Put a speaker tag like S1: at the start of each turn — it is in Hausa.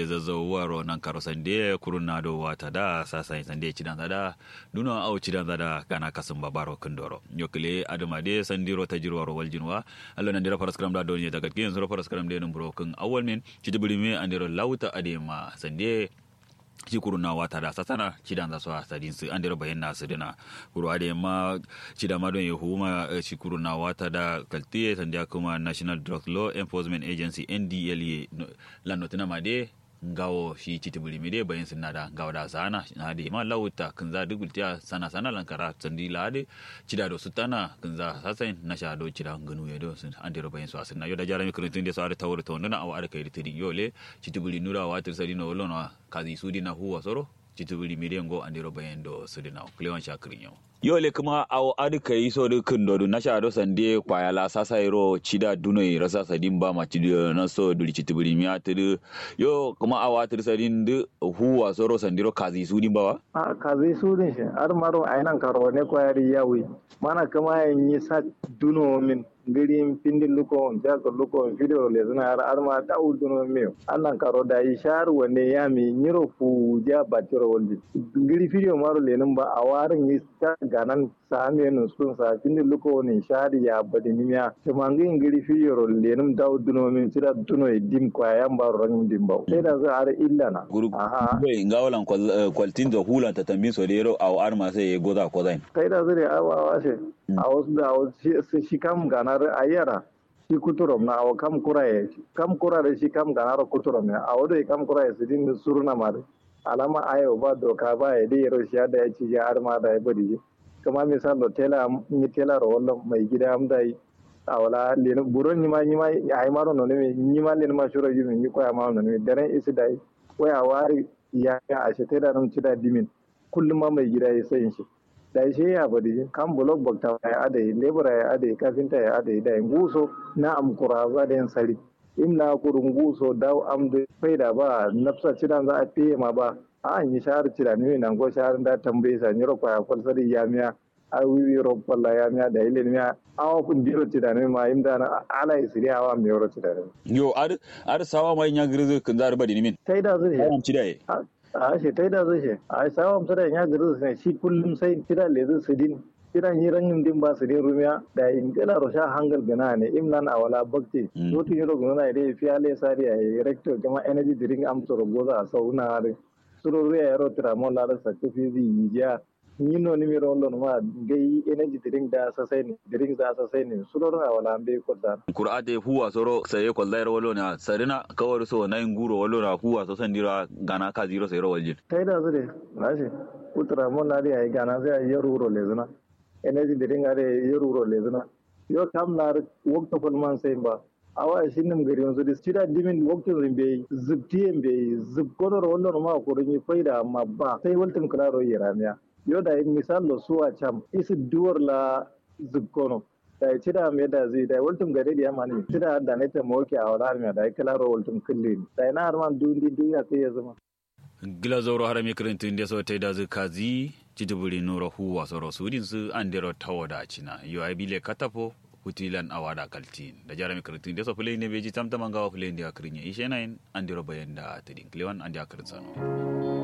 S1: zazzawaro nan karo sande kuruna do wata da sasa sande cidan da duno au cidan da gana kasun babaro kundoro yokile adama de sandiro tajirwaro waljinwa allo nan dira faras kram da donye daga kin zuro faras kram de num broken awal men citibuli me andiro lauta adema sande ci kuruna wata da sasana cidan da so sadin su andiro bayan nasu dina kuru ade ma cida ma don yehuma ci kuruna wata da kaltiye sanda kuma national drug law enforcement agency ndla lan notina ma de ngawo shi citi buli mide bayan sun nada ngawo da sana na de ma lawuta kun za dugultiya sana sana lankara sandi lade cida do sutana kun za sasain na sha do cida nganu ya do sun andiro bayan su asin na yo da jarami kurutun de so ada tawur to ndana awa ada kai ritiri yole citi buli nura wa tir sadi no lono kazi sudi na huwa soro citi buli mide ngo andiro bayan do sudi na klewan shakirin yau yole kuma awo adi kai so de kun do na sha do sande kwaya la sasa iro cida duno i rasa sadin ba ma cidi na so duli citi buli mi atiri yo kuma awa tir sadin de huwa soro sandiro kazi sudi ba wa
S2: a kazi sudin shi har maro ainan karo ne kwayari yawi mana kama yin yi sa duno min girin pindin luko jago luko video le zuna har har ma da duno me annan karo da yi shar wanne ya mi nyiro fu ja batiro woldi giri video maro le nan ba a warin yi ta ganan same nun sun sa pindin luko ne shar ya badi nimiya to mangin giri video le nan da duno min tira duno e dim kwa yan ba ran dim ba sai da za har illa na
S1: guru bai ngawalan kwaltin da hulan ta tambin so dero aw arma sai ya goza ko zain
S2: sai da zure awawa ce a wasu da wasu shi kam ganar ayyara shi kuturom na awa kam kuraye kam kurare shi kam ganar kuturom ne a wadda kam kuraye su din suruna ma da alama ayo ba doka ba ya dai yaro shi da ya ci ya arma da ya bari kuma misalo tela ni tela ro wallo mai gida am dai a wala len buron ni ma ni ma ai maro no ne ni ma len ma shuro yi ni ko ya ma no ne daren isi dai waya wari ya ya a shi tela nan ci da dimin kullum ma mai gida ya sayin shi da shi ya bari kan blog bakta ya adai lebura ya adai kafinta ya adai da nguso na amkura za da yin sari in na kurun nguso daw am da faida ba nafsa cidan za a fiye ma ba a an yi shahar cida ne nan go shahar da tambaye sa ni roƙa ya kwal sari ya miya a wiwi roƙa ya miya da ilin miya awa kun diro cida ne ma imda na ala isiri awa mi yoro cida ne
S1: yo ar ar sawa mai nya grizu kun zar badi nimin
S2: sai da zai
S1: am cida ye
S2: a shi ta da zai shi a sawa amsa da ya gari su shi kullum sai kira lezu su din kira yi rangin din ba su din rumiya da in kala rosha hangal gana ne imlan a wala bakti zotu yiro gona ide fiya le sari a rector jama energy drink am to goza a sau na har suro ruya yaro tira mo la sa kufi zi yiya ni no ni miro lon ma gai energy drink da sa sai ne drink da sa sai ne suro ruya wala ambe ko da
S1: qur'ate huwa soro sai ko zairo walo na sarina kawar so na nguro walo na huwa so sandira gana ka zero sai ro waljin
S2: tai da zure na shi utra mo na ri ai gana sai ya ruro le zuna energy drink are ya ruro le zuna yo kam na wakta fulman sai ba awa shi nim gari yanzu da stida dimin waktin rimbe zubtiyen be zubkonar wannan ma ko rin faida amma ba sai waltin klaro yaramiya yo da misal lo suwa cham isi duwar la zubkono da ci da me da zai da waltin gari da yamani ci da da ne ta moke a wala me da klaro waltin kulle da ina har man dundi duniya sai ya zama
S1: gila zoro har mi kirintin da so ta da kazi citibuli nuro huwa soro sudin su andero tawoda cina yo ai bile katafo hutilan awada kaltin da jarami kirtin da so fulai ne beji tamtama gawa fulai da akrinya ishe nayin andiro bayan da tadin klewan andi akrin sano